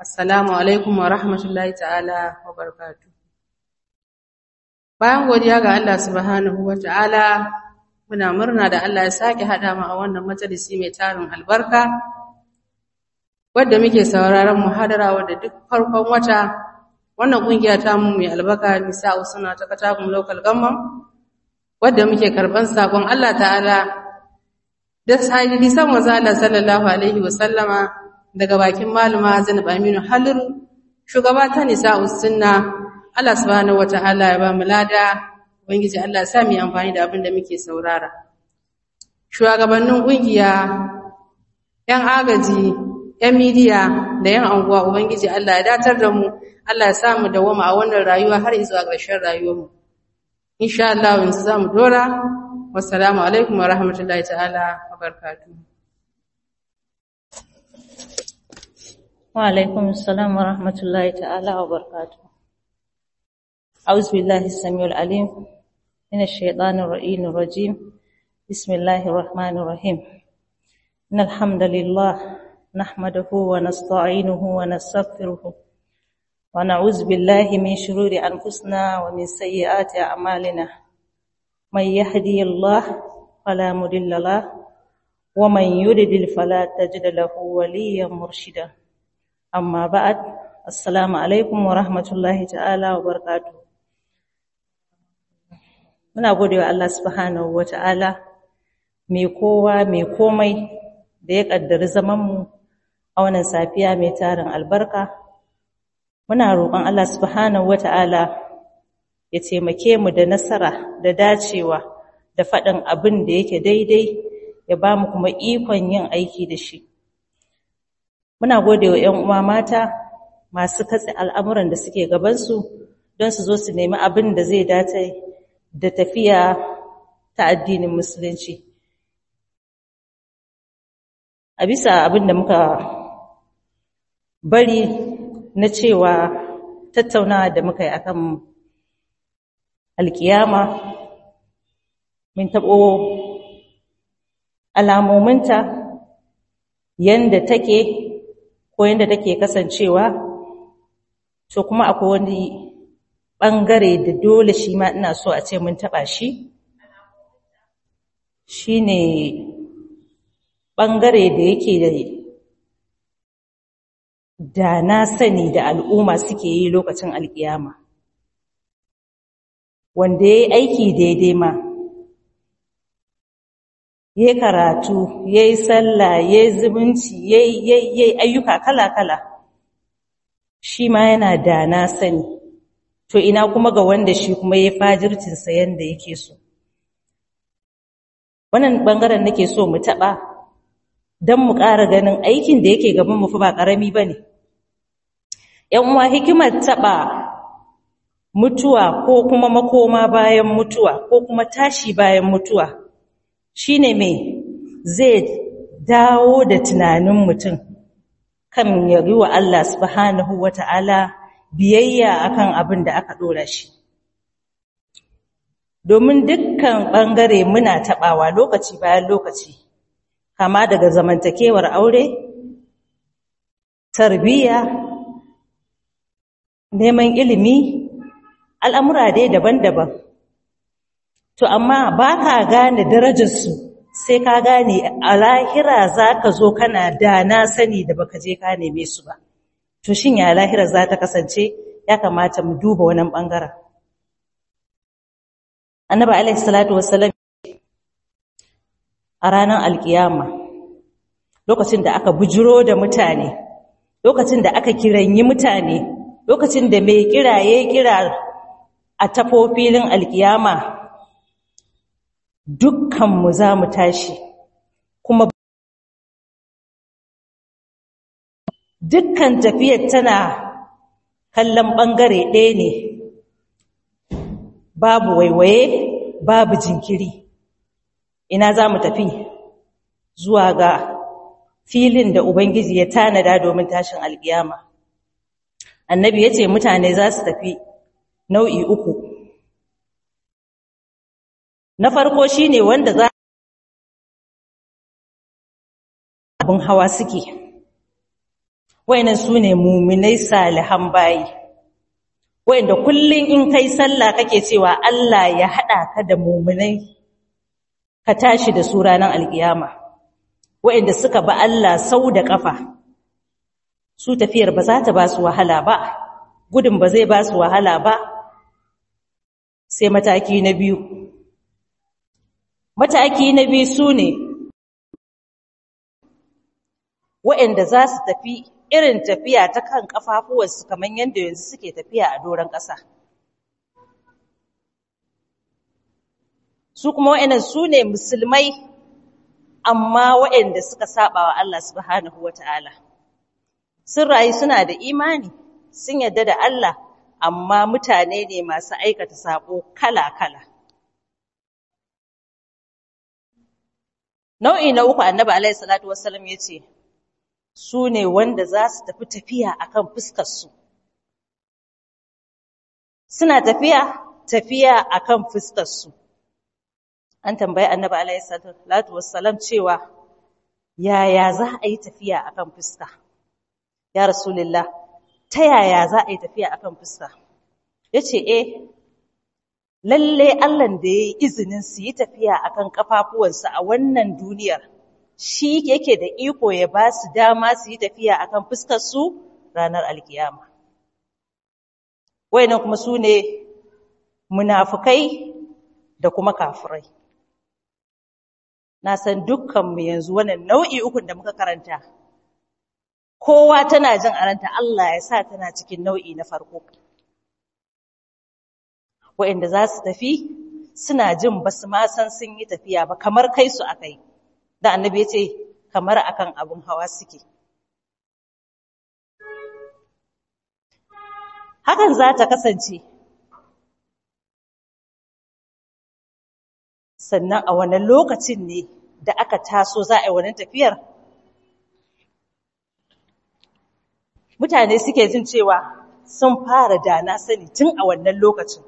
Assalamu alaikum wa rahmatullahi ta'ala wa barakatuh. Bayan godiya ga Allah subhanahu wa ta'ala, muna murna da Allah ya sake haɗa mu a wannan majalisi mai tarin albarka, wadda muke sauraron muhadara wadda duk farkon wata wannan ƙungiya ta mu mai albarka nisa'u suna ta katakun local government, wadda muke karɓan saƙon Allah ta'ala da hadisan manzo Allah sallallahu alaihi wa sallama daga bakin malama Zainab Aminu Haliru shugaba ta nisa'u sunna Allah subhanahu wataala ya ba mu lada ubangiji Allah ya sa mu amfani da abin da muke saurara shugabannin kungiya yan agaji yan midiya da yan anguwa ubangiji Allah ya datar da mu Allah ya sa mu dawama a wannan rayuwa har zuwa ƙarshen rayuwarmu insha Allah yanzu za mu dora wassalamu alaikum wa rahmatullahi ta'ala wa barakatuh وعليكم السلام ورحمة الله تعالى وبركاته أعوذ بالله السميع العليم من الشيطان الرجيم الرجيم بسم الله الرحمن الرحيم إن الحمد لله نحمده ونستعينه ونستغفره ونعوذ بالله من شرور أنفسنا ومن سيئات أعمالنا من يهدي الله فلا مضل له ومن يضلل فلا تجد له وليا مرشدا amma ba'ad assalamu alaikum wa rahmatullahi ta'ala wa barakatuh muna godewa Allah subhanahu wa ta'ala mai kowa mai komai da ya kaddari zaman mu a wannan safiya mai tarin albarka muna roƙon Allah subhanahu wa ta'ala ya taimake mu da nasara da dacewa da faɗin abin da yake daidai ya ba mu kuma ikon yin aiki da shi Muna gode wa ‘yan uwa mata masu katse al'amuran da suke gabansu don su zo su nemi abin da zai dace da tafiya ta addinin Musulunci. A bisa abin da muka bari na cewa tattaunawa da muka yi akan alkiyama, mun taɓo alamominta yanda take ko yadda take kasancewa to kuma akwai wani ɓangare da dole shi ma ina so a ce mun taɓa shi shi ne ɓangare da yake da da na sani da al'umma suke yi lokacin alƙiyama wanda ya yi aiki daidai ma ya karatu ya yi sallah ya yi zumunci ya yi ayyuka kala-kala shi ma yana da na sani to ina kuma ga wanda shi kuma ya fajircinsa yadda yake so wannan ɓangaren nake so mu taɓa don mu ƙara ganin aikin da yake gaban mu fi ba ƙarami ba ne uwa hikimar taɓa mutuwa ko kuma makoma bayan mutuwa ko kuma tashi bayan mutuwa shine mai zai dawo da tunanin mutum kan ya yi wa Allah subhanahu wa ta'ala biyayya akan abin da aka ɗora shi. Domin dukkan ɓangare muna taɓawa lokaci bayan lokaci, kama daga zamantakewar aure, tarbiyya, neman ilimi, al'amura dai daban-daban. To, amma ba ka gane darajarsu sai ka gane a lahira za ka zo kana da na sani da baka je ka neme su ba. To, shin ya lahira za ta kasance ya kamata mu duba wannan ɓangaren. Annaba Alaihi Salatu Wasalam a ranar alkiyama, lokacin da aka bujiro da mutane, lokacin da aka kiranyi mutane, lokacin da mai kiraye kira a tafofilin alkiyama dukkanmu za mu tashi kuma dukkan tafiyar tana kallon ɓangare ɗaya ne babu waiwaye babu jinkiri ina za mu tafi zuwa ga filin da ubangiji ya tanada domin tashin alkiyama annabi ya ce mutane za su tafi nau'i uku na farko shine wanda za abin hawa suke wayannan su ne muminai salihan bayi wayanda kullun in kai sallah kake cewa Allah ya hada ka da muminai ka tashi da su ranar alkiyama wayanda suka ba Allah sau da kafa su tafiyar ba za ta ba su wahala ba gudun ba zai ba su wahala ba sai mataki na biyu mataki na biyu su ne waɗanda za su tafi irin tafiya ta kan ƙafafuwarsu kamar yadda yanzu suke tafiya a doron ƙasa su kuma waɗannan su ne musulmai amma waɗanda suka saba wa Allah subhanahu wa ta'ala sun rayu suna da imani sun yadda da Allah amma mutane ne masu aikata saƙo kala-kala nau'i na uku annabi alaihi salatu wassalam ya ce su ne wanda za su tafi tafiya akan fuskarsu suna tafiya tafiya akan fuskarsu an tambayi annabi alaihi salatu wassalam cewa yaya za a yi tafiya akan fuska ya rasulullah ta yaya za a yi tafiya akan fuska yace eh lalle Allah da ya yi izinin su yi tafiya akan kafafuwansu a wannan duniyar shi yake da iko ya ba su dama su yi tafiya akan fuskar su ranar alkiyama wayannan kuma su ne munafukai da kuma kafirai na san dukkanmu yanzu wannan nau'i ukun da muka karanta kowa tana jin aranta Allah ya sa tana cikin nau'i na farko waɗanda za su tafi suna jin ba su ma san sun yi tafiya ba kamar kai su akai da annabi ya ce kamar akan abun hawa suke hakan za ta kasance sannan a wannan lokacin ne da aka taso za a yi wannan tafiyar mutane suke jin cewa sun fara dana sani tun a wannan lokacin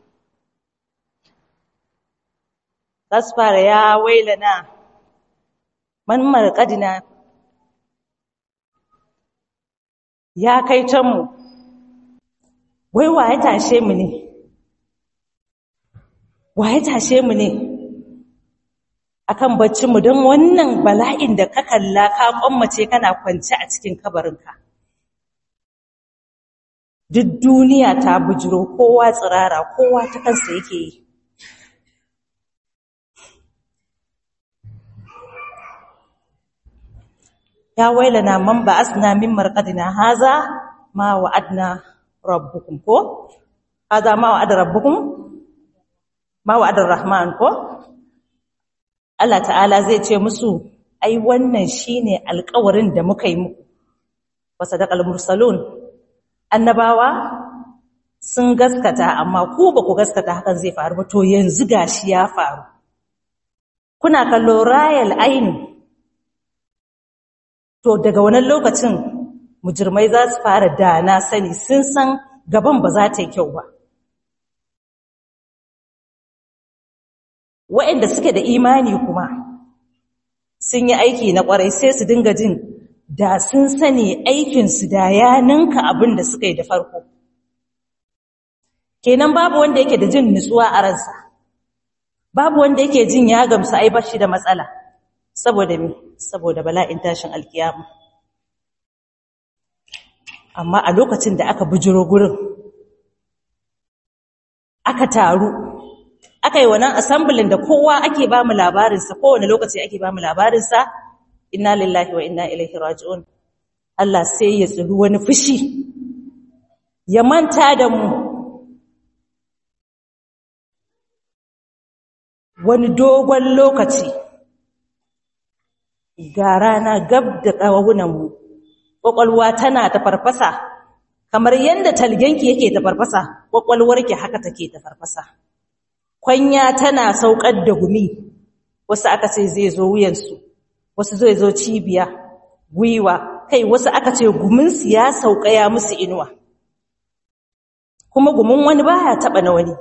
za su fara ya wailana man marƙadina ya kai canmu wai wa ya tashe mu ne wa ya tashe mu ne akan baccinmu don wannan bala'in da ka kalla ka kwammace kana kwance a cikin kabarinka duk duniya ta bujiro kowa tsirara kowa ta kansa yake yi ya wailana man ba'asna min marqadina haza ma wa'adna rabbukum ko haza ma wa'ada rabbukum ma wa'ada rahman ko Allah ta'ala zai ce musu ai wannan shine alƙawarin da muka yi muku wa sadaqal mursalun annabawa sun gaskata amma ku ba ku gaskata hakan zai faru ba to yanzu gashi ya faru kuna kallo rayal aini to daga wannan lokacin mujirmai za su fara dana sani sun san gaban ba za ta yi kyau ba waɗanda suke da imani kuma sun yi aiki na ƙwarai sai su dinga jin da sun sani aikinsu da ya ninka abin da suka yi da farko kenan babu wanda yake da jin nutsuwa a ransa babu wanda yake jin ya gamsu ai bashi da matsala saboda me saboda bala'in tashin alkiyama amma a lokacin da aka bujiro gurin aka taru aka yi wannan assemblin da kowa ake ba mu labarinsa kowane lokaci ake ba mu labarinsa inna lillahi wa inna ilaihi raji'un Allah sai ya tsiri wani fushi ya manta da mu wani dogon lokaci ga rana gab da ƙawunanmu ƙwaƙwalwa tana ta farfasa kamar yadda talgenki yake ta farfasa ƙwaƙwalwarki haka take ta farfasa kwanya tana saukar da gumi wasu aka ce zai zo wuyansu wasu zai zo cibiya gwiwa kai wasu aka ce guminsu ya sauka ya musu inuwa kuma gumin wani baya taba na wani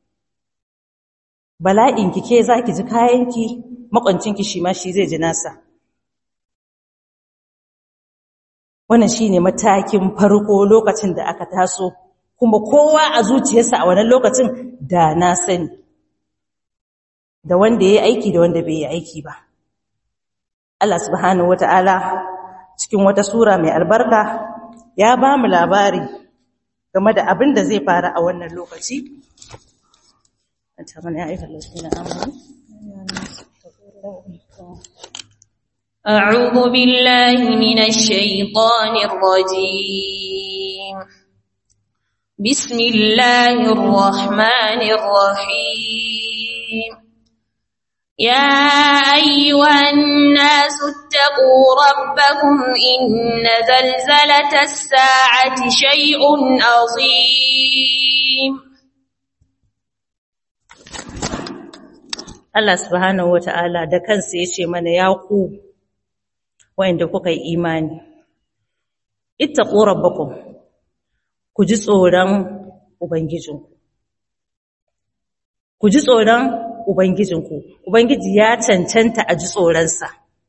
bala'inki ke zaki ji kayanki makwancinki shi ma shi zai ji nasa wannan shine matakin farko lokacin da aka taso kuma kowa a zuciyarsa a wannan lokacin da na sani da wanda yayi aiki da wanda bai yi aiki ba Allah subhanahu wataala cikin wata sura mai albarka ya ba mu labari game da abin da zai faru a wannan lokaci أعوذ بالله من الشيطان الرجيم بسم الله الرحمن الرحيم يا أيها الناس اتقوا ربكم إن زلزلة الساعة شيء عظيم Allah subhanahu wata'ala da kansa ya ce mana ya ku wayanda kuka yi imani ittaqu rabbakum ku ji tsoron ubangijinku ku ji tsoron ubangijinku ubangiji ya cancanta a ji tsoronsa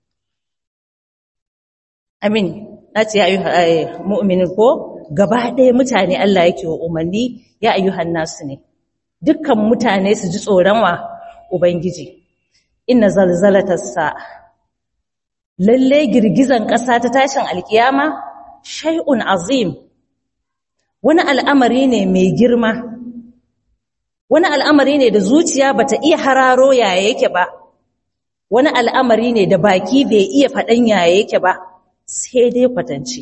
amin na ce ya ayyuhan mu'minin ko gaba ɗaya mutane Allah yake wa umarni ya ayyuhan nasu ne dukkan mutane su ji tsoron wa ubangiji inna zalzalatas sa'a lalle girgizan ƙasa ta tashin alkiyama shay'un azim wani al'amari ne mai girma wani al'amari ne da zuciya bata iya hararo yaya yake ba wani al'amari ne da baki bai iya faɗan yaya yake ba sai dai kwatance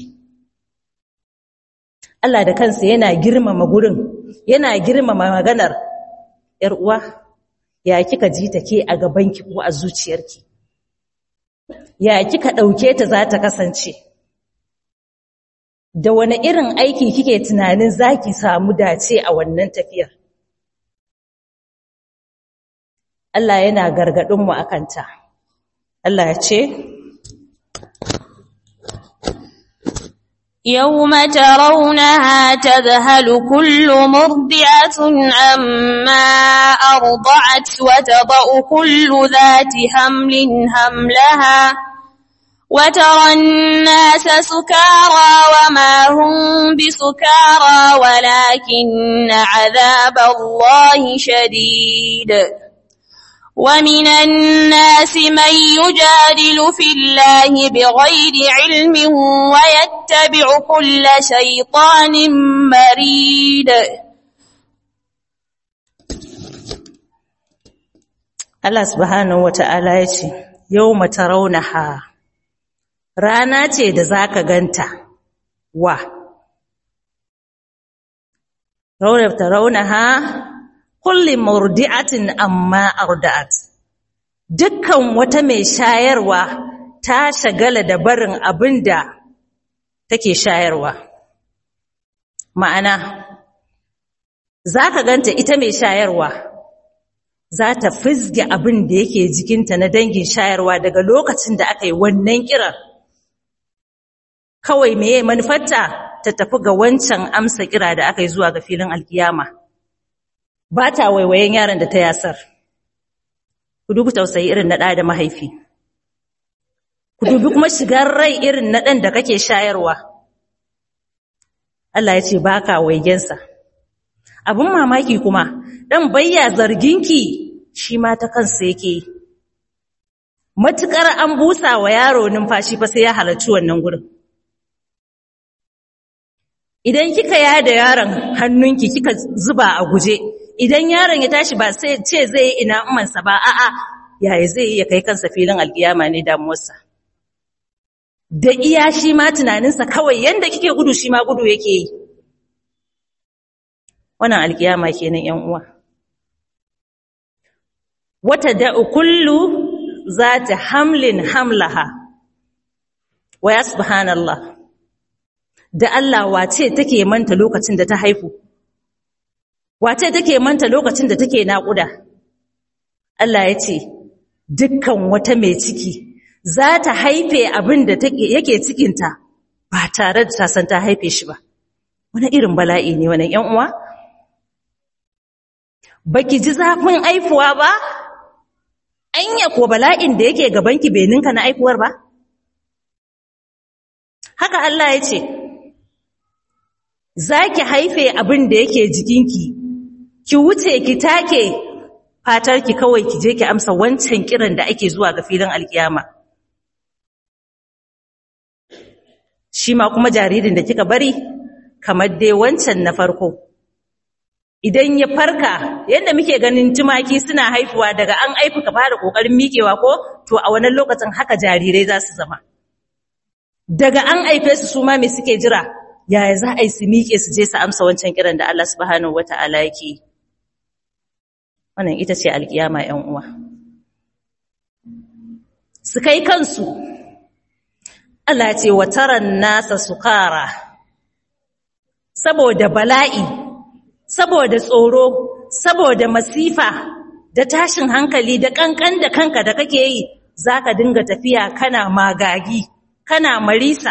Allah da kansa yana girmama gurin yana girmama maganar ‘yar uwa ya kika ji ta ke a gabanki ko a zuciyarki ya kika ɗauke ta za ta kasance da wani irin aiki kike tunanin za ki samu dace a wannan tafiyar Allah yana gargaɗinmu a kanta Allah ya ce يوم ترونها تذهل كل مرضعة عما أرضعت وتضأ كل ذات حمل حملها وترى الناس سكارى وما هم بسكارى ولكن عذاب الله شديد ومن الناس من يجادل في الله بغير علم ويتبع كل شيطان مريد Allah subhanahu wata'ala ya ce yawma tarawnaha rana ce da zaka ganta wa rawna tarawnaha kulli murdi'atin amma arda'at dukkan wata mai shayarwa ta shagala da barin abinda take shayarwa ma'ana zaka ganta ita mai shayarwa za ta fizge abin da yake jikinta na dangin shayarwa daga lokacin da aka yi wannan kiran kawai meye manufarta ta tafi ga wancan amsa kira da aka yi zuwa ga filin alkiyama ba ta waiwayen yaron da ta yasar ku dubi tausayi irin na ɗa da mahaifi ku dubi kuma shigar rai irin na ɗan da kake shayarwa Allah ya ce ba ka waigensa abin mamaki kuma ɗan bayya zarginki shi ma ta kansa yake yi matuƙar an busa wa yaro numfashi fa sai ya halarci wannan gurin idan kika yada yaron hannunki kika zuba a guje idan yaron ya tashi ba sai ce zai yi ina umansa ba a'a yaya zai yi ya kai kansa filin alkiyama ne damuwarsa da iya shi ma tunaninsa kawai yanda kike gudu shi ma gudu yake yi wannan alkiyama kenan yan uwa wata da'u kullu zata hamlin hamlaha wa ya subhanallah da Allah wace take manta lokacin da ta haifu wace take manta lokacin da take naƙuda Allah ya ce dukkan wata mai ciki za ta haife abin da yake cikinta ba tare da ta san ta haife shi ba wani irin bala'i ne wannan ƴan uwa baki ji zafin aifuwa ba anya ko bala'in da yake gabanki bai ninka na aifuwar ba haka Allah ya ce za ki haife abin da yake jikinki ki wuce ki take fatarki kawai ki je ki amsa wancan kiran da ake zuwa ga filin alkiyama shi ma kuma jaririn da kika bari kamar dai wancan na farko idan ya farka yadda muke ganin tumaki suna haifuwa daga an aifu ka fara kokarin miƙewa ko to a wannan lokacin haka jarirai za su zama daga an aife su su ma me suke jira yaya za a yi su miƙe su je su amsa wancan kiran da Allah subhanahu wata'ala yake yi wannan ita ce alkiyama ƴan uwa su kai kansu Allah ce wa taran nasa sukara saboda bala'i saboda tsoro saboda masifa da tashin hankali da kankan da kanka da kake yi zaka dinga tafiya kana magagi kana marisa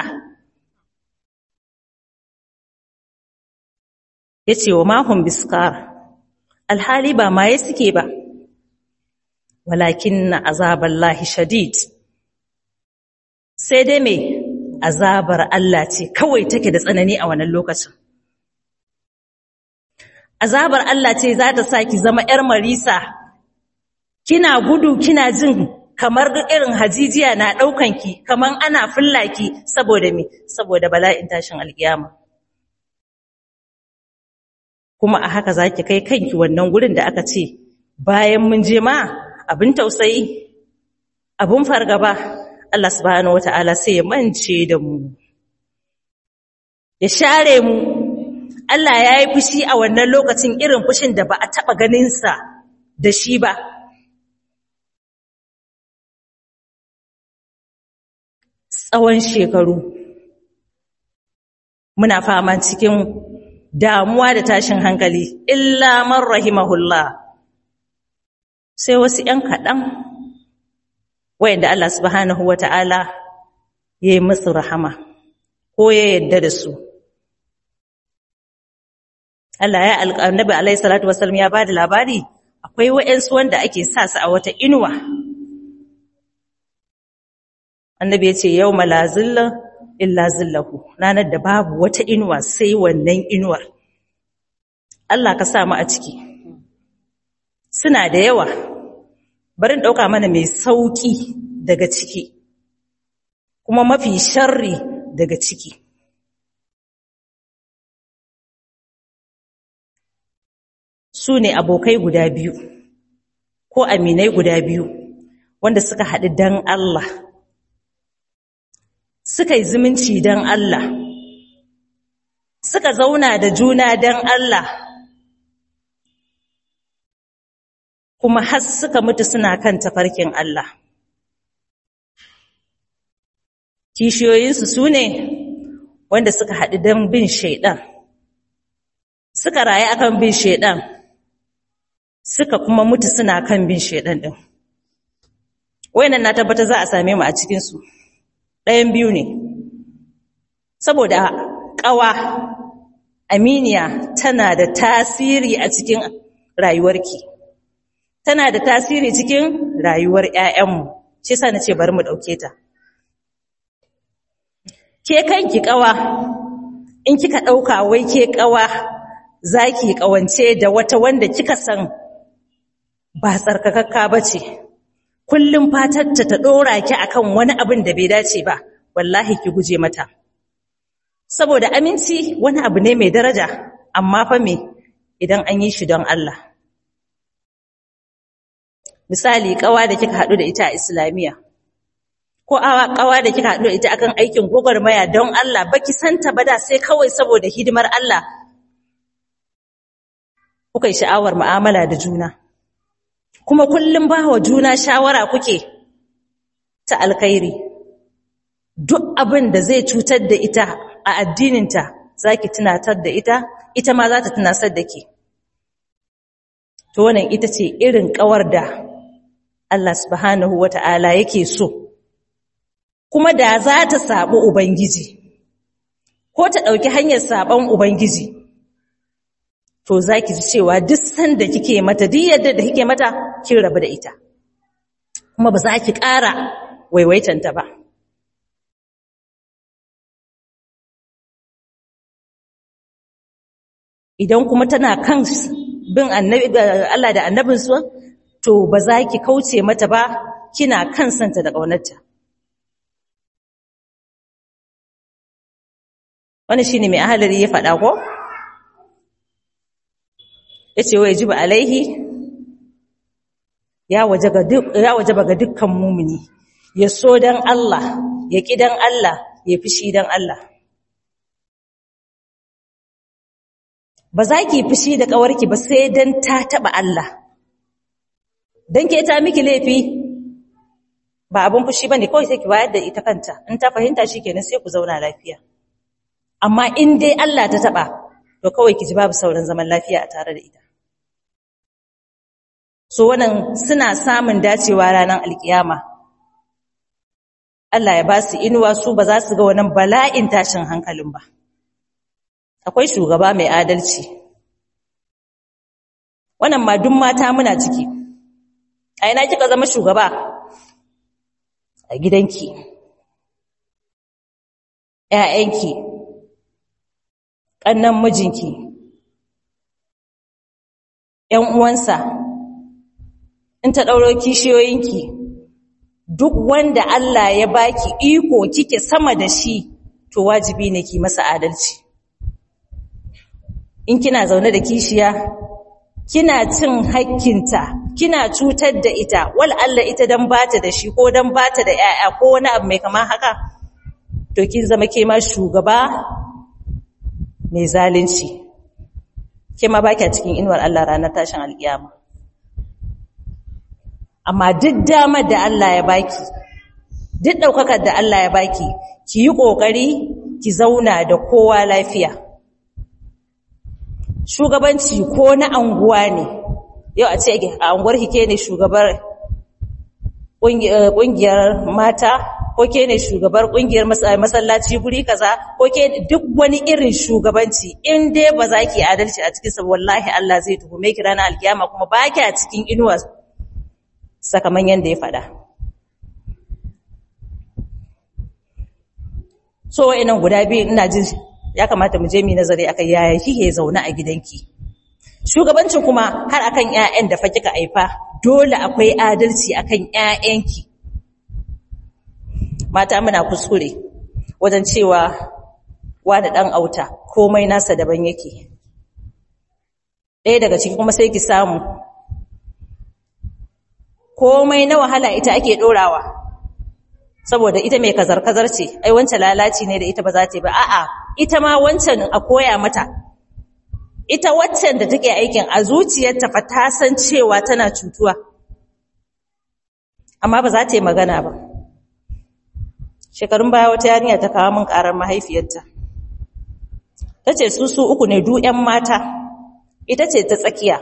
yace wa mahum biskar alhali ba maye suke ba walakinna azaballahi shadid sai dai me azabar Allah ce kawai take da tsanani a wannan lokacin azabar Allah ce za ta sa ki zama ‘yar marisa, kina gudu kina jin kamar irin hajijiya na ɗaukanki, kamar ana fullaki saboda mi, saboda bala'in tashin alkiyama. Kuma a haka za ki kai kanki wannan gurin da aka ce, bayan mun je ma abin tausayi, abin fargaba, Allah subhanahu wata'ala sai ya mance da mu, ya share mu Allah ya yi fushi a wannan lokacin irin fushin da ba a taɓa ganinsa da shi ba. Tsawon shekaru, muna fama cikin damuwa da tashin hankali, illa man rahimahullah. Sai wasu ‘yan kaɗan, wayanda Allah subhanahu wa ta'ala ya yi musu rahama, ko ya yadda da su. Allah ya annabi alaihi salatu wasallam ya bada labari akwai wayansu wanda ake sa su a wata inuwa annabi ya ce yawma la zilla illa zillahu ranar da babu wata inuwa sai wannan inuwar Allah ka sa mu a ciki suna da yawa bari dauka mana mai sauki daga ciki kuma mafi sharri daga ciki su ne abokai guda biyu ko aminai guda biyu wanda suka haɗu don Allah suka yi zumunci don Allah suka zauna da juna don Allah kuma har suka mutu suna kan tafarkin Allah kishiyoyinsu su ne wanda suka haɗu don bin shaiɗan suka rayu akan bin shaiɗan suka kuma mutu suna kan bin shaidan din wayannan na tabbata za a same mu a cikin su ɗayan biyu ne saboda ƙawa aminiya tana da tasiri a cikin rayuwarki tana da tasiri cikin rayuwar ƴaƴanmu shi yasa nace bari mu dauke ta ke kanki ƙawa in kika dauka wai ke ƙawa zaki ƙawance da wata wanda kika san ba tsarkakakka ba ce, kullum fatarta ta ɗora ki akan wani abin da bai dace ba, wallahi ki guje mata. Saboda aminci wani abu ne mai daraja, amma fa me idan an yi shi don Allah. Misali, ƙawa da kika haɗu da ita a Islamiyya, ko ƙawa da kika haɗu da ita akan aikin gwagwarmaya don Allah, baki santa ba da sai kawai saboda hidimar Allah, kuka yi sha'awar mu'amala da juna. kuma kullum ba wa juna shawara kuke ta alkhairi duk abin da zai cutar da ita a addininta za ki tunatar da ita ita ma za ta tunasar da ke to wannan ita ce irin kawar da Allah subhanahu wa ta'ala yake so kuma da za ta saɓi Ubangiji ko ta ɗauki hanyar saɓon Ubangiji to za ki ji cewa duk sanda kike mata duk yadda da kike mata kin rabu da ita kuma ba za ki ƙara waiwaitanta ba idan kuma tana kan bin annabi Allah da annabinsu to ba za ki kauce mata ba kina kan santa da ƙaunarta wani shine mai ahalari ya faɗa ko yace wa yajibu alaihi ya wajaba duk ya wajaba ga dukkan mumini ya so dan Allah ya ki dan Allah ya fishi dan Allah ba za ki fushi da ƙawarki ba sai dan ta taɓa Allah dan ke ta miki laifi ba abin fushi bane kawai sai ki bayar da ita kanta in ta fahimta shikenan sai ku zauna lafiya amma in dai Allah ta taɓa to kawai ki ji babu sauran zaman lafiya a tare da ita so wannan suna samun dacewa ranar alkiyama Allah ya ba su inuwa su ba za su ga wannan bala'in tashin hankalin ba akwai shugaba mai adalci wannan ma duk mata muna ciki a ina kika zama shugaba a gidanki ƴaƴanki ƙannan mijinki ƴan uwansa in ta ɗauro kishiyoyinki duk wanda Allah ya baki iko kike sama da shi to wajibi ne ki masa adalci in kina zaune da kishiya kina cin hakkinta kina cutar da ita wal Allah ita dan bata da shi ko dan bata da yaya ko wani abu mai kama haka to kin zama ke ma shugaba mai zalunci ke ma baki a cikin inuwar Allah ranar tashin alkiyama amma duk damar da Allah ya baki duk daukakar da Allah ya baki ki yi kokari ki zauna da kowa lafiya shugabanci ko na anguwa ne yau a ce a anguwar ke ne shugabar kungiyar mata ko ke ne shugabar kungiyar masallaci guri kaza ko ke duk wani irin shugabanci in dai ba za ki adalci a cikinsa wallahi Allah zai tuhume ki ranar alkiyama kuma ba ki a cikin inuwa sakaman yadda ya faɗa so wa'annan guda biyu ina jin ya kamata mu je mu nazari akan yaya kike zaune a gidanki shugabancin kuma har akan ƴaƴan da fa kika aifa dole akwai adalci akan ƴaƴanki mata muna kuskure wajen cewa wani dan auta komai nasa daban yake ɗaya daga ciki kuma sai ki samu komai na wahala ita ake ɗorawa saboda ita mai kazar-kazar ce ai wancan lalaci ne da ita ba za ta yi ba a'a ita ma wancan a koya mata ita waccan da take aikin a zuciyarta fa ta san cewa tana cutuwa amma ba za ta yi magana ba shekarun baya wata yarinya ta kawo min karar mahaifiyarta ta ce su su uku ne du 'yan mata ita ce ta tsakiya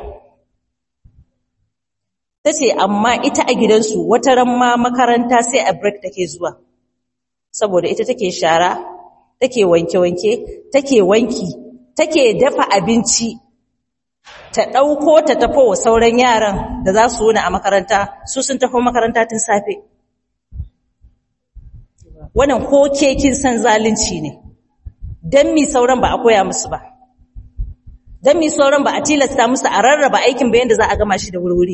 ta ce amma ita a gidansu wata ran ma makaranta sai a break take zuwa saboda ita take shara take wanke-wanke take wanki take dafa abinci ta ɗauko ta tafi wa sauran yaran da za su wuni a makaranta su sun tafi makaranta tun safe wannan ko ke kin san zalunci ne don mi sauran ba a koya musu ba don mi sauran ba a tilasta musu a rarraba aikin bayan da za a gama shi da wurwuri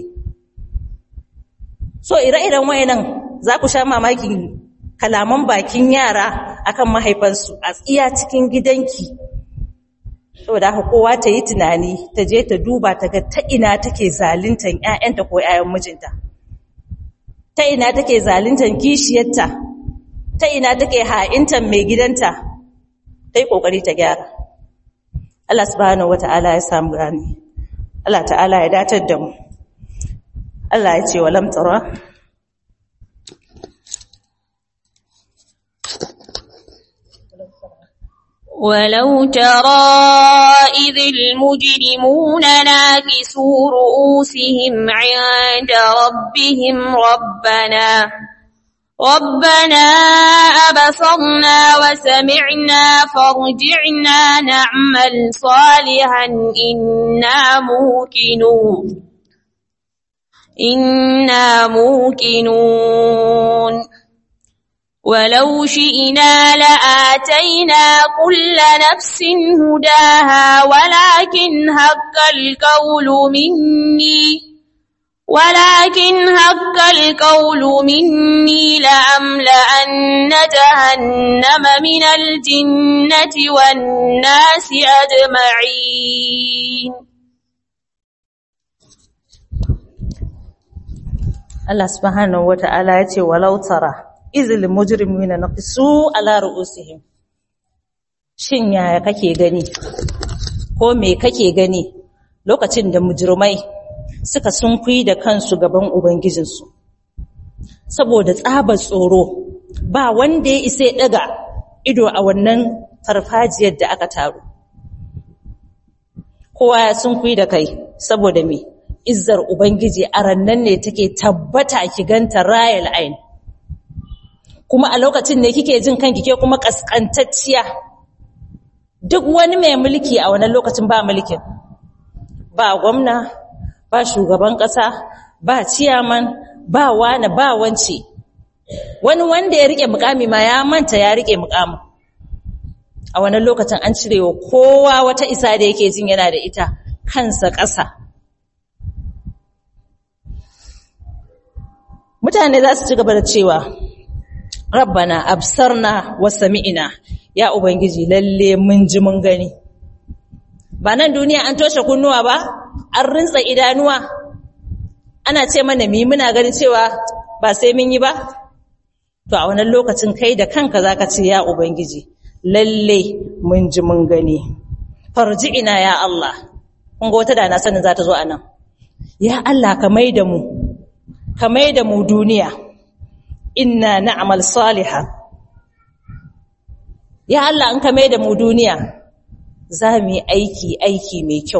so ire-iren wayannan za ku sha mamakin kalaman bakin yara akan mahaifansu a tsiya cikin gidanki saboda haka kowa ta yi tunani ta je ta duba ta ga ta ina take zaluntan ƴaƴanta ko ƴaƴan mijinta ta ina take zaluntan kishiyarta ta ina take ha'intan mai gidanta ta yi ƙoƙari ta gyara Allah subhanahu wata'ala ya samu gani Allah ta'ala ya datar da mu Allah ya ce wa lam tara ولو ترى إذ المجرمون ناكسوا رؤوسهم عند ربهم ربنا ربنا أبصرنا وسمعنا فارجعنا نعمل صالحا إنا موقنون إنا موقنون ولو شئنا لآتينا كل نفس هداها ولكن حق القول مني ولكن حق القول مني لأملأن جهنم من الجنة والناس أجمعين Allah subhanahu wata'ala ya ce walau tara izil mujrimina naqisu ala ru'usihim shin yaya kake gani ko me kake gani lokacin da mujrimai suka sunkuyi da kansu gaban ubangijinsu saboda tsabar tsoro ba wanda ya isa ya daga ido a wannan farfajiyar da aka taru kowa ya sunkuyi da kai saboda me izzar ubangiji a rannan ne take tabbata ki ganta rayal ain kuma a lokacin ne kike jin kanki ke kuma kaskantacciya duk wani mai mulki a wannan lokacin ba mulkin ba gwamna ba shugaban ƙasa ba ciyaman ba wani ba wance wani wanda ya rike mukami ma ya manta ya rike mukamin a wannan lokacin an cire wa kowa wata isa da yake jin yana da ita kansa ƙasa mutane za su ci gaba da cewa rabbana absarna wa sami'ina ya ubangiji lalle mun ji mun gani ba nan duniya an toshe kunnuwa ba an rinsa idanuwa ana ce mana mi muna ganin cewa ba sai mun yi ba to a wannan lokacin kai da kanka zaka ce ya ubangiji lalle mun ji mun gani farji'ina ya Allah kun ga wata da na sanin za ta zo anan ya Allah ka maida mu ka maida mu duniya inna na'mal salihah ya Allah in ka maida mu duniya za mu yi aiki aiki mai kyau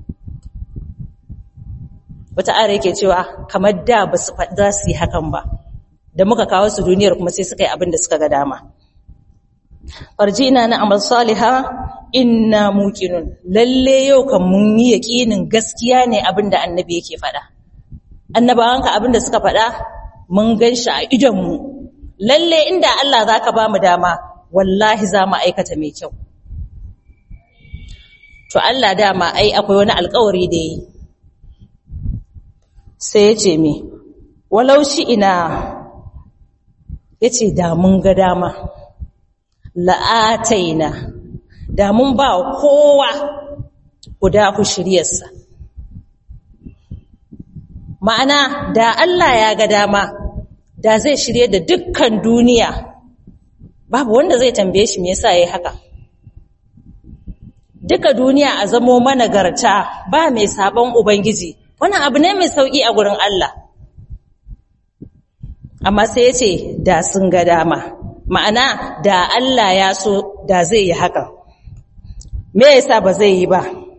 wata ara yake cewa kamar da ba su za su yi hakan ba da muka kawo su duniyar kuma sai suka yi abin da suka ga dama farjina na amal saliha inna muqinun lalle yau kan mun yi yaqinin gaskiya ne abin da annabi yake faɗa annabawanka abin da suka faɗa mun ganshi a idon mu lalle inda Allah zaka ba mu dama wallahi za mu aikata mai kyau to Allah dama ai akwai wani alƙawari da yi sai ya ce me walau shi ina ya ce da mun ga dama la'ataina da mun ba kowa guda ku shiryarsa ma'ana da Allah ya ga dama da zai shirye da dukkan duniya babu wanda zai tambaye shi me yasa yayi haka duka duniya a zamo managarta ba mai sabon ubangiji wannan abu ne mai sauki a gurin Allah amma sai ya ce da sun ga dama ma'ana da Allah ya so da zai yi haka me yasa ba zai yi ba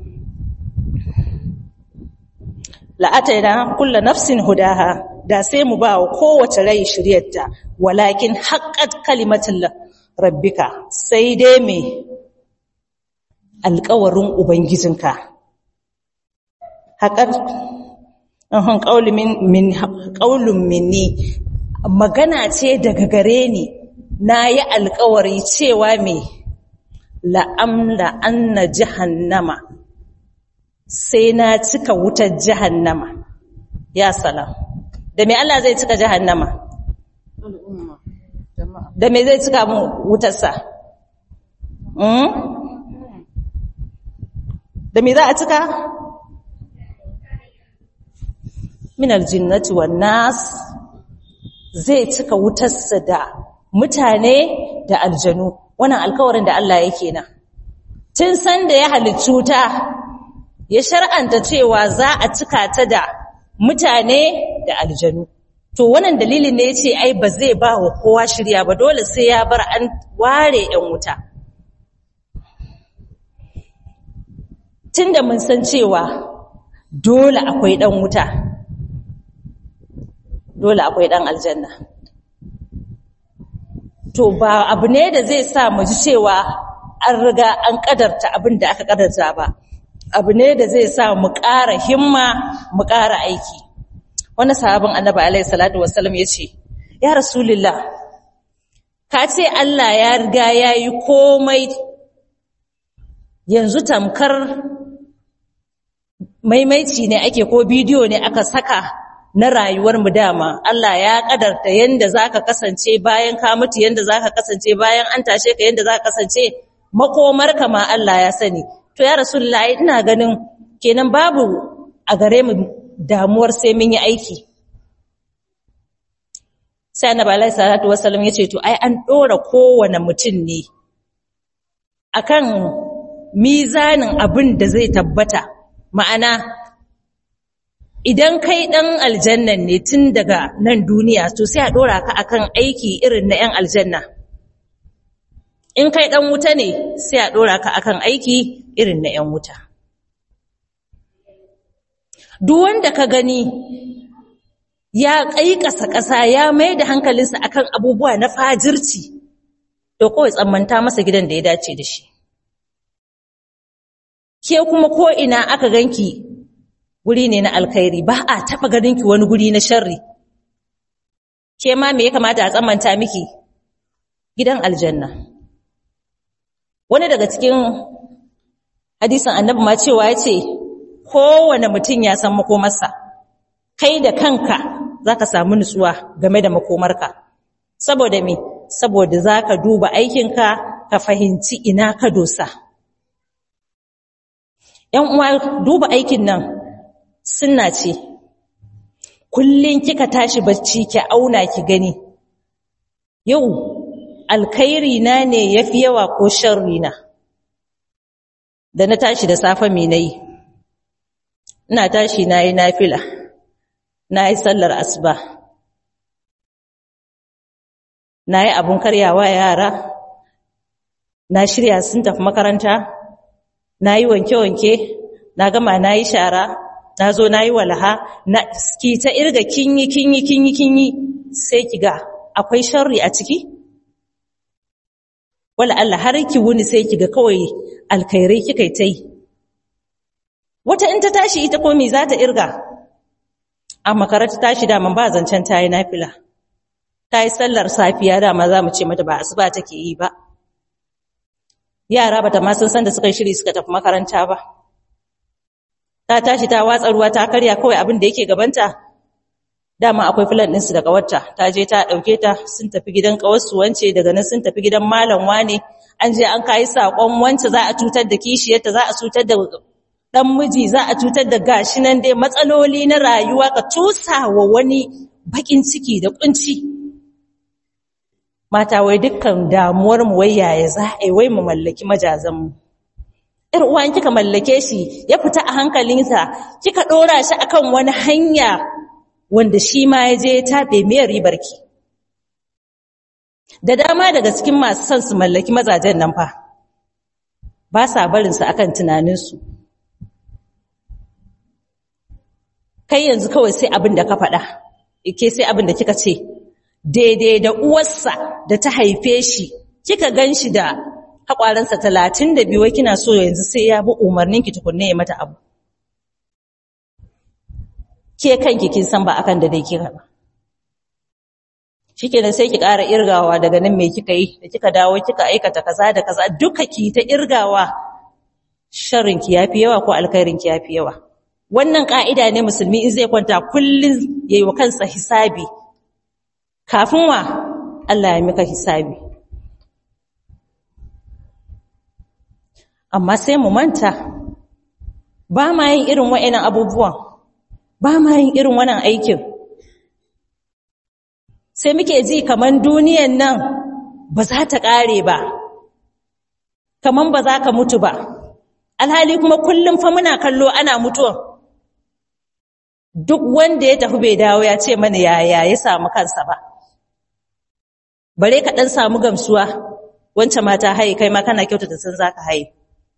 la'ataina kullu nafsin hudaha da sai mu ba wa kowace rai shiryarta walakin haqqat kalimatul rabbika sai dai me alƙawarin ubangijinka haqqat ahun qaulun minni magana ce daga gare ni na yi alkawari cewa me la'amla anna jahannama sai na cika wutar jahannama ya salam da me Allah zai cika jahannama da me zai cika mu wutarsa da me za a cika min aljinnati wan nas zai cika wutarsa da mutane da aljanu wannan alkawarin da Allah yake nan tun san da ya halicci wuta ya shar'anta cewa za a cika ta da mutane da aljanu to wannan dalilin ne yace ai ba zai ba wa kowa shirya ba dole sai ya bar an ware yan wuta tunda mun san cewa dole akwai dan wuta dole akwai dan aljanna to ba abu ne da zai sa mu ji cewa an riga an kadarta abin da aka kadarta ba abu ne da zai sa mu ƙara himma mu ƙara aiki wani sahabin annabi alaihi salatu wassalam ya ce ya rasulullah ka ce Allah ya riga ya yi komai yanzu tamkar maimaici ne ake ko bidiyo ne aka saka na rayuwar mu dama Allah ya kadarta yanda zaka kasance bayan ka mutu yanda zaka kasance bayan an tashe ka yanda zaka kasance makomarka ma Allah ya sani to ya rasulullahi ina ganin kenan babu a gare mu damuwar sai mun yi aiki sai annabi alaihi salatu wasallam yace to ai an dora kowane mutum ne akan mizanin abin da zai tabbata ma'ana idan kai dan aljannan ne tun daga nan duniya to sai a dora ka akan aiki irin na yan aljanna in kai dan wuta ne sai a dora ka akan aiki irin na yan wuta duk wanda ka gani ya ƙaiƙasa ƙasa ya mai da hankalinsa akan abubuwa na fajirci to kawai tsammanta masa gidan da ya dace da shi ke kuma ko ina aka ganki guri ne na alkhairi ba a taɓa ganinki wani guri na sharri ke ma me ya kamata a tsammanta miki gidan aljanna wani daga cikin hadisin annabi ma cewa ya ce kowane mutum ya san makomarsa kai da kanka za ka samu nutsuwa game da makomarka saboda me saboda za ka duba aikinka ka fahimci ina ka dosa ‘yan uwa duba aikin nan suna ce kullum kika tashi bacci ki auna ki gani yau alkhairi na ne yafi yawa ko sharri na da na tashi da safe me nayi ina tashi nayi nafila nayi sallar asuba nayi abun karyawa yara na shirya sun tafi makaranta nayi wanke-wanke na gama nayi shara na zo nayi walaha na ki ta irga kinyi kinyi kinyi kinyi sai kiga akwai sharri a ciki wala Allah har ki wuni sai kiga kawai alkhairai kika tai wata in ta tashi ita ko me za ta irga a makaranta tashi da man ba zancen tayi nafila tayi sallar safiya da ma za mu ce mata ba asuba take yi ba yara bata ma sun san da suka shiri suka tafi makaranta ba ta tashi ta watsa ruwa ta karya kawai abin da yake gabanta dama akwai filan ɗinsu da ƙawarta ta je ta ɗauke ta sun tafi gidan ƙawarsu wance daga nan sun tafi gidan malam wane an je an kayi saƙon wance za a cutar da kishiyarta za a cutar da ɗan miji za a cutar da gashi nan dai matsaloli na rayuwa ka tusa wa wani baƙin ciki da ƙunci mata wai dukkan damuwar mu wai yaya za a yi wai mu mallaki majazan mu ‘yar uwan kika mallake shi ya fita a hankalinsa kika ɗora shi akan wani hanya wanda shi ma ya je ya taɓe mai ribarki. Da dama daga cikin masu son su mallaki mazajen nan fa, ba sa barinsu akan tunaninsu. Kai yanzu kawai sai abin da ka faɗa, ke sai abin da kika ce, daidai da uwarsa da ta haife shi, kika gan shi da haƙwaransa talatin da biyu kina so yanzu sai ya bi umarninki tukunne ya mata abu. Ke kanki kin san ba akan da dai kika ba. Shikenan sai ki ƙara irgawa daga nan me kika yi da kika dawo kika aikata kaza da kaza duka ki ta irgawa sharrin ki yafi yawa ko alkhairin ki yafi yawa. Wannan ka'ida ne musulmi in zai kwanta kullun yayi wa kansa hisabi. Kafin wa Allah ya mika hisabi. amma sai mu manta ba ma yin irin wa'annan abubuwan ba ma yin irin wannan aikin sai muke ji kaman duniyan nan ba za ta ƙare ba kaman ba za ka mutu ba alhali kuma kullum fa muna kallo ana mutuwan duk wanda ya tafi bai dawo ya ce mana yaya ya samu kansa ba bare ka ɗan samu gamsuwa wancan mata haye kai ma kana kyautata san za ka haye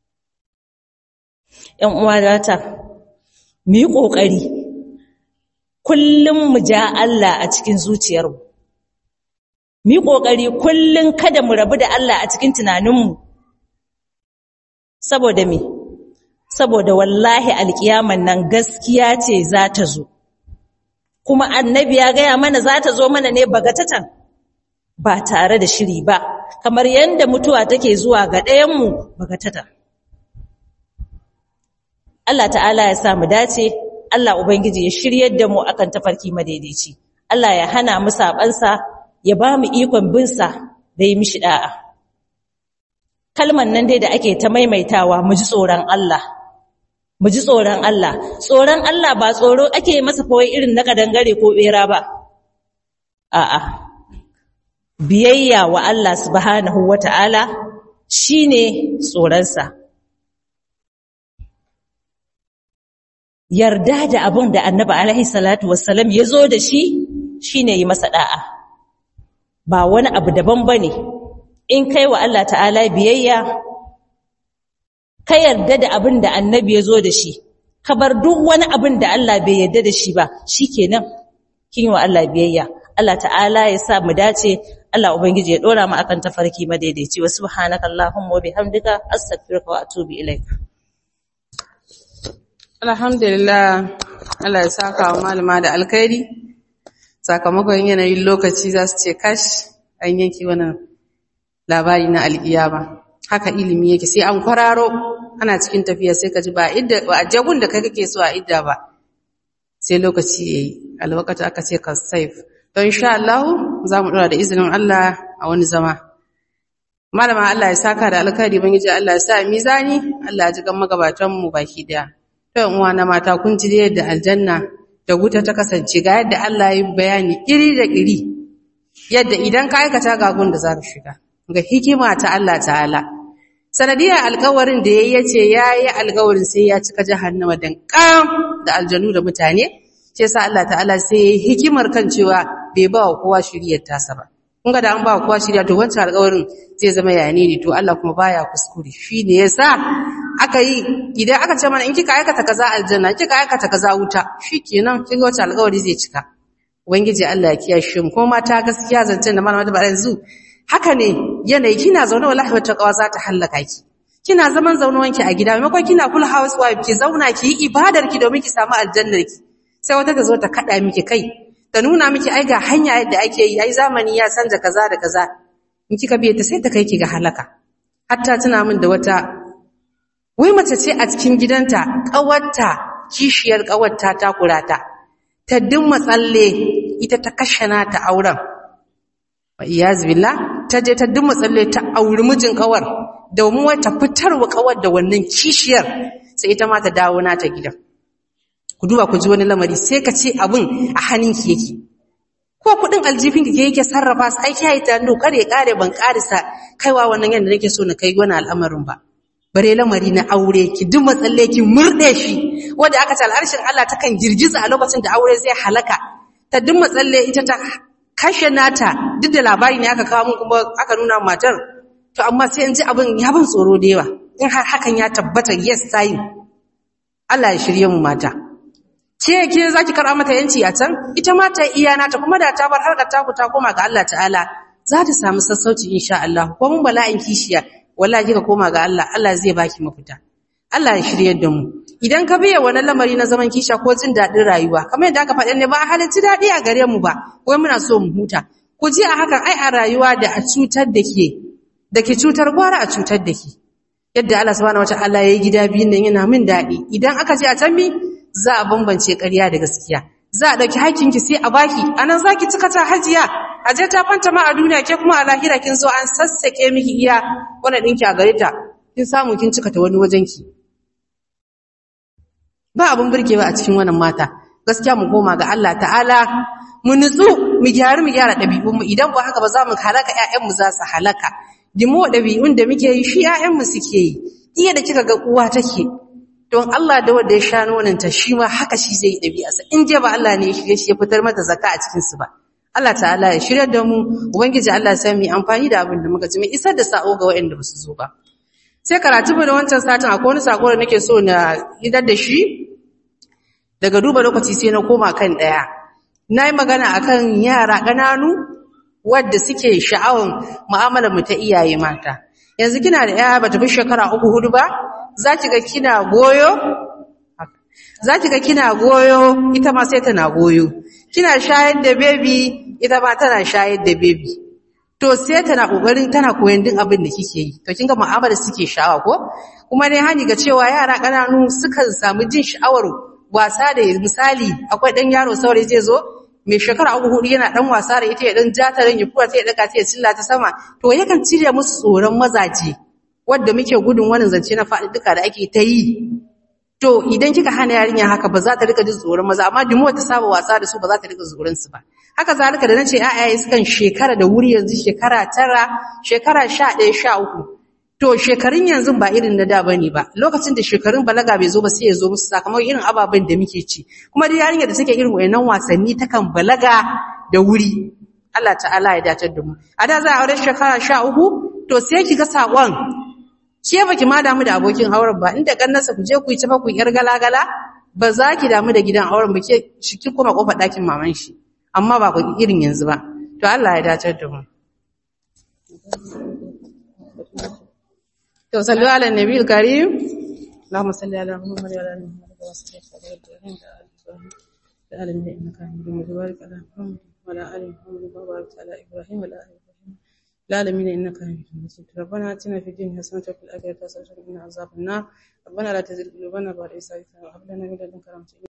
‘yan uwa data, mu yi ƙoƙari, kullum mu ja Allah a cikin zuciyarmu. Mu yi ƙoƙari kullum kada mu rabu da Allah a cikin tunaninmu. Saboda me? Saboda wallahi alƙiyaman nan gaskiya ce za ta zo. Kuma annabi ya gaya mana za ta zo mana ne bagatatan, ba tare da shiri ba kamar yadda mutuwa take zuwa ga ɗayanmu bagatata Allah ta'ala ya sa mu dace Allah ubangiji ya shiryar da mu akan tafarki madaidaici Allah ya hana mu sabansa ya ba mu ikon binsa da yi mishi da'a kalman nan dai da ake ta maimaitawa mu ji tsoron Allah mu ji tsoron Allah tsoron Allah ba tsoro ake masa kawai irin na kadangare ko bera ba a'a biyayya wa Allah subhanahu wata'ala shine tsoronsa yarda da abin da annabi alaihi salatu wassalam ya zo da shi shine yi masa da'a ba wani abu daban bane in kai wa Allah ta'ala biyayya ka yarda da abin da annabi ya zo da shi ka bar duk wani abin da Allah bai yarda da shi ba shikenan kin yi wa Allah biyayya Allah ta'ala ya sa mu dace Allah ubangiji ya dora mu akan tafarki madaidaici wa subhanakallahumma wa bihamdika astaghfiruka wa atubu ilaik Alhamdulillah, Allah ya saka wa malama da alkhairi, sakamakon yanayin lokaci za su ce kash an yanki wannan labari na alƙiyama. Haka ilimi yake sai an kwararo ana cikin tafiya sai ka ji ba a jagun da kai kake so a idda ba. Sai lokaci ya yi, alwakata aka ce ka saif. Don sha Allah za mu ɗora da izinin Allah a wani zama. Malama Allah ya saka da alkhairi ban Allah ya sa mizani, Allah ya ji gan magabatanmu baki ɗaya. Yan uwa na mata kun ji yadda aljanna da wuta ta kasance ga yadda Allah ya bayani iri da iri yadda idan ka aikata ga gun da za ka shiga ga hikima ta Allah ta'ala sanadiyar alkawarin da yayi yace yayi alkawarin sai ya cika jahannama dan kam da aljanu da mutane shi yasa Allah ta'ala sai yayi hikimar kan cewa bai ba wa kowa shiriyar tasa ba kun ga da an ba wa kowa shiriya to wancan alkawarin zai zama yane ne to Allah kuma baya kuskure shi ne yasa aka yi idan aka ce mana in kika aikata kaza aljanna kika aikata kaza wuta shikenan kin ga wata alƙawari zai cika ubangiji Allah ya kiyashe mu kuma mata gaskiya zancen da malama da ba yanzu haka ne yanayi kina zaune wallahi wata kawa za ta hallaka ki kina zaman zaunawanki a gida maimakon kina kula housewife ki zauna ki yi ibadar ki domin ki samu aljannar ki sai wata ta zo ta kada miki kai ta nuna miki ai ga hanya yadda ake yi ai zamani ya canza kaza da kaza in kika biye ta sai ta kai ki ga halaka hatta tuna min da wata wai mace ce a cikin gidanta ƙawarta kishiyar ƙawarta ta kurata ta dimma tsalle ita ta kashe nata auren wa iyaz billah ta je ta dimma tsalle ta auri mijin ƙawar domin wai ta fitarwa ƙawar da wannan kishiyar sai ita ma ta dawo nata gidan ku duba ku ji wani lamari sai ka ce abin a hannunki yake ko kudin aljifin ki yake sarrafa su aiki yayi ta no kare kare ban karisa kaiwa wannan yanda nake so na kai wani al'amarin ba bare lamari na aure ki duk matsalle ki murde shi wanda aka ce al'arshin Allah takan girgiza a lokacin da aure zai halaka ta duk matsalle ita ta kashe nata duk da labari ne aka kawo mun kuma aka nuna matar to amma sai in ji abin ya ban tsoro da yawa in har hakan ya tabbata yes sai Allah ya shirye mu mata ke ke zaki karɓa mata yanci a can ita ma ta iya nata kuma da ta bar harkar taku ta koma ga Allah ta'ala za ta samu sassauci insha Allah ko mun bala'in kishiya wallahi kika koma ga Allah Allah zai baki mafita Allah ya shirye da mu idan ka biya wani lamari na zaman kisha ko jin daɗin rayuwa kamar yadda aka faɗa ne ba a halarci daɗi a gare mu ba wai muna so mu huta ku ji a hakan ai a rayuwa da a cutar da ke da ke cutar gwara a cutar da ke yadda Allah subhanahu wataala ya yi gida biyun nan yana min daɗi idan aka je a can mi za a bambance ƙarya da gaskiya za a ɗauki hakinki sai a baki anan zaki cika ta hajiya aje ta fanta ma a duniya ke kuma a lahira kin zo an sassake miki iya wannan ɗinki a gare ta kin samu kin cika ta wani wajenki ba abin burgewa a cikin wannan mata gaskiya mu koma ga Allah ta'ala mu nutsu mu gyara mu gyara ɗabi'unmu idan ba haka ba za mu halaka ƴaƴanmu za su halaka dimo ɗabi'un da muke yi shi ƴaƴanmu suke yi iya da kika ga uwa take don Allah da wanda ya sha nonanta shi ma haka shi zai yi ɗabi'arsa in je ba Allah ne ya shirye shi ya fitar mata zakka a cikin su ba Allah ta'ala ya shirya da mu ubangiji Allah ya mu amfani da abin da muka ji mu isar da sa'o ga waɗanda ba su zo ba sai karatu mu da wancan satin akwai wani sako da nake so na idar da shi daga duba lokaci sai na koma kan daya nayi magana akan yara ƙananu wadda suke sha'awan mu'amalar mu ta iyaye mata yanzu kina da yaya bata fi shekara uku hudu ba zaki ga kina goyo zaki ga kina goyo ita ma sai tana goyo kina shayar da baby ita ma tana shayar da baby to sai tana kokarin tana koyon duk abin da kike yi to kinga mu'amala suke sha'awa ko kuma dai hani ga cewa yara kananu sukan samu jin sha'awar wasa da misali akwai dan yaro saurayi zai zo mai shekara uku hudu yana dan wasa da ita ya dan jata ran ya fura ta ya daga ta ya cilla ta sama to yakan cire musu tsoron mazaje wanda muke gudun wannan zance na faɗi duka da ake ta yi to idan kika hana yarinya haka ba za ta rika jin tsoron maza amma dimo ta saba wasa da su ba za ta rika tsoron su ba haka zalika da nace ayaye sukan shekara da wuri yanzu shekara tara shekara 11 13 to shekarun yanzu ba irin na da bane ba lokacin da shekarun balaga bai zo ba sai ya zo musu sakamakon irin ababen da muke ci kuma dai yarinya da take irin wayannan wasanni takan balaga da wuri Allah ta'ala ya dace da mu a da za a aure shekara 13 to sai kiga sakon ke baki ma damu da abokin auren ba inda kannansa ku je ku yi tafa ku yar galagala ba za ki damu da gidan auren ba ke shiki kuma kofar ɗakin maman shi amma ba ku irin yanzu ba to Allah ya dace da mu to sallu ala nabiyil karim اللهم صل على محمد وعلى ال محمد كما صليت على ابراهيم وعلى ال ابراهيم انك حميد مجيد وبارك على محمد وعلى ال محمد كما باركت على ابراهيم وعلى ال ابراهيم العالمين انك حميد مجيد ربنا اتنا في الدنيا حسنه وفي الاخره حسنه وقنا عذاب النار ربنا لا تزغ قلوبنا بعد إذ هديتنا وهب لنا من لدنك رحمه